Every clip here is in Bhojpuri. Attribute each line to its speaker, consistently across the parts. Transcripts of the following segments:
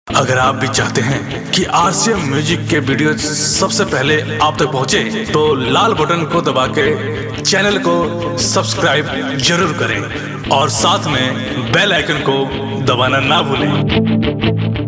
Speaker 1: अगर आप भी चाहते हैं कि आरसीएम म्यूजिक के वीडियो सबसे पहले आप तक पहुंचे, तो लाल बटन को दबा के चैनल को सब्सक्राइब जरूर करें और साथ में बेल आइकन को दबाना ना भूलें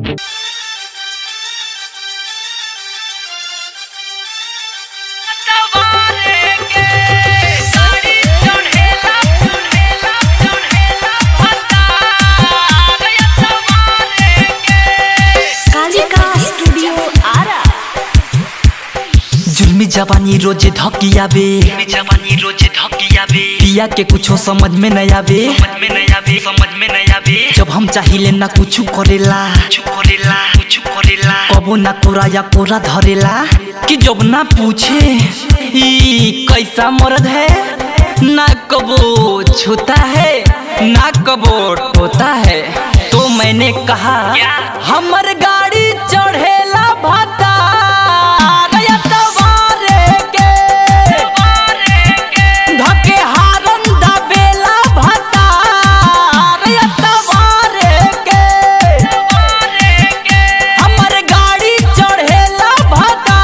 Speaker 2: कालिका स्टूडियो आरा
Speaker 3: जुल्मी जवानी रोजे धकियाबे
Speaker 4: जवानी रोज धकियाबे
Speaker 3: पिया के कुछो समझ में न आवे
Speaker 4: समझ में नहीं आवे समझ में नहीं आवे
Speaker 3: जब हम चाहिले ना कुछ करेला
Speaker 4: कुछ करेला कुछ करेला
Speaker 3: कबो ना कोरा या कोरा धरेला कि जब ना पूछे ई कैसा मर्द है ना कबो छूता है ना कबो टोता है तो मैंने कहा
Speaker 4: क्या?
Speaker 3: हमर गाड़ी चढ़ेला भाता धके हारन दबेला भाता के हमर गाड़ी चढ़ेला भाता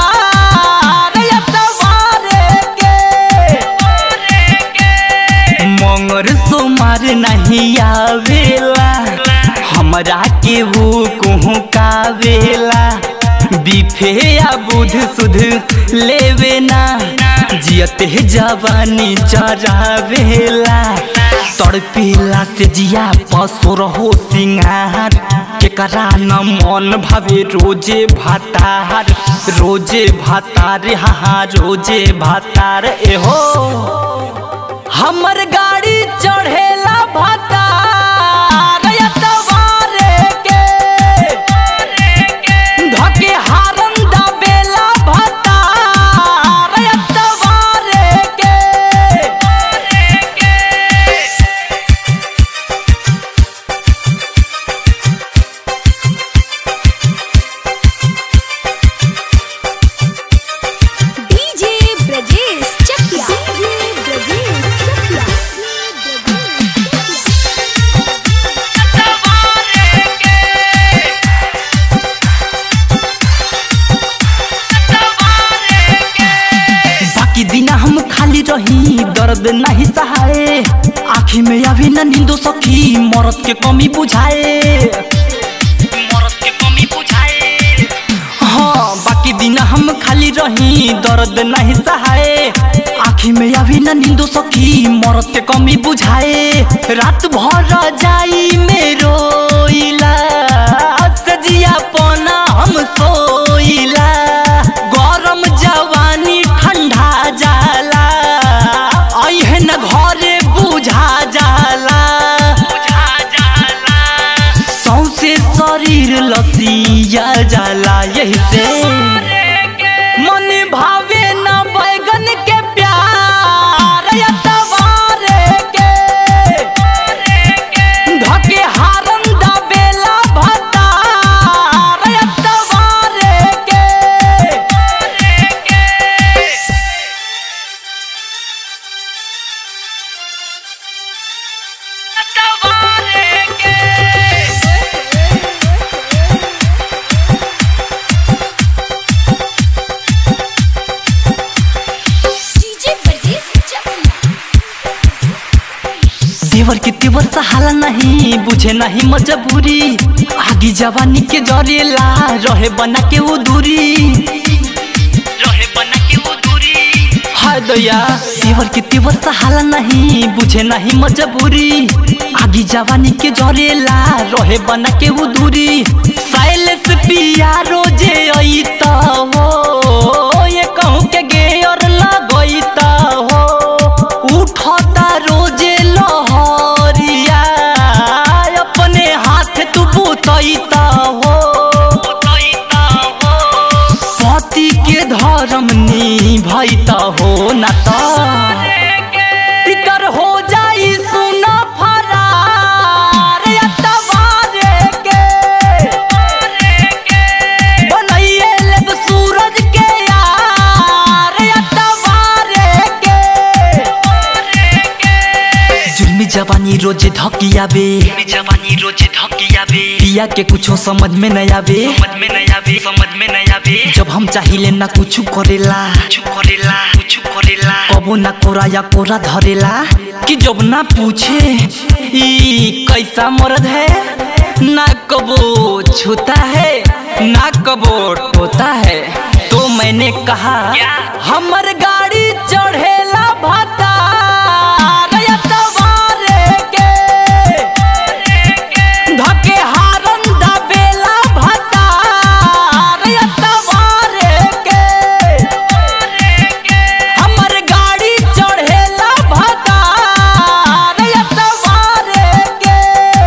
Speaker 3: के मंगर सोमार नहीं आवेला हमरा के वो कहूँ कावेला बिफे या बुध सुध लेवे ना जियते जवानी चरावेला तड़पेला से जिया पसो रहो सिंगार केकरा न मन भावे रोजे भातार रोजे भातार हाँ रोजे भातार एहो हमर गाड़ी चढ़ेला भाता धके हारन दबेला भाता के
Speaker 2: डीजे ब्रजेश चकिया डीजे ब्रजेश चकिया
Speaker 3: बाकी दिन हम खाली रही दर्द नहीं सहाए आँखी में अभी न नींदो सखी मरद के कमी बुझाए
Speaker 4: मरद के कमी बुझाए
Speaker 3: हाँ बाकी दिन हम खाली रही दर्द नहीं सहाए आँखी में अभी न नींदो सखी मरद के कमी बुझाए रात भर जाई मेरो इला सजिया पना हम सोइला गरम जवानी ठंडा जाला अहे न घरे बुझा जाला
Speaker 4: बुझा जाला
Speaker 3: सौसे शरीर लसिया जाला यही से मन भावे न बैगन के प्यार यतवारे के धके हारन दबेला भता यतवारे के
Speaker 2: डीजे ब्रजेश चकिया
Speaker 3: देवर के तेवर सहाला नहीं बुझे नहीं मजबूरी आगी जवानी के जरेला रहे बना के वो दूरी
Speaker 4: रहे बना के वो दूरी
Speaker 3: हाय दया देवर के तेवर सहाला नहीं बुझे नहीं मजबूरी आगी जवानी के जरेला रहे बना के वो दूरी साइलेंस पिया रोजे अइता हो ये कहूँ के गेयर लगइता हो उठता रोजे लहरिया अपने हाथ तू बुतइता हो
Speaker 4: उतइता हो
Speaker 3: पति के धर्म निभैता हो न त तिकर हो जाई सुन फरार यतवारे के बनैये लेब सूरज के यार यतवारे के जुल्मी जवानी रोजे धकियाबे
Speaker 4: जवानी रोज हकिया बे
Speaker 3: पिया के कुछो समझ में नहीं आवे
Speaker 4: समझ में नहीं आवे समझ में नहीं आवे
Speaker 3: जब हम चाहिले ना कुछ करेला
Speaker 4: कुछ करेला कुछ करेला
Speaker 3: कबो ना कोरा या कोरा धरेला कि जब ना पूछे ई कैसा मर्द है ना कबो छूता है ना कबो टोता है तो मैंने कहा
Speaker 4: क्या?
Speaker 3: हमर गाड़ी चढ़ेला भाता धके हारन दबेला भाता के हमर गाड़ी चढ़ेला भाता के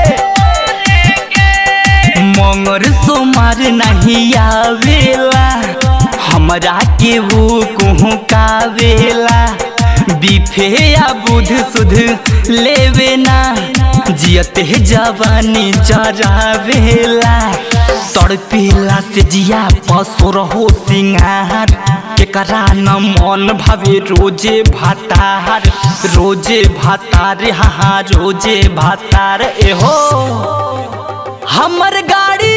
Speaker 3: मंगर सोमार नहीं आवेला हमरा के वो कहूँ कावेला बिफे या बुध सुध लेवे ना जियते जवानी जरावेला तड़पेला से जिया पसुर हो सिंगार केकरा न मन भावे रोजे भातार रोजे भातार हाँ रोजे भातार एहो हमर गाड़ी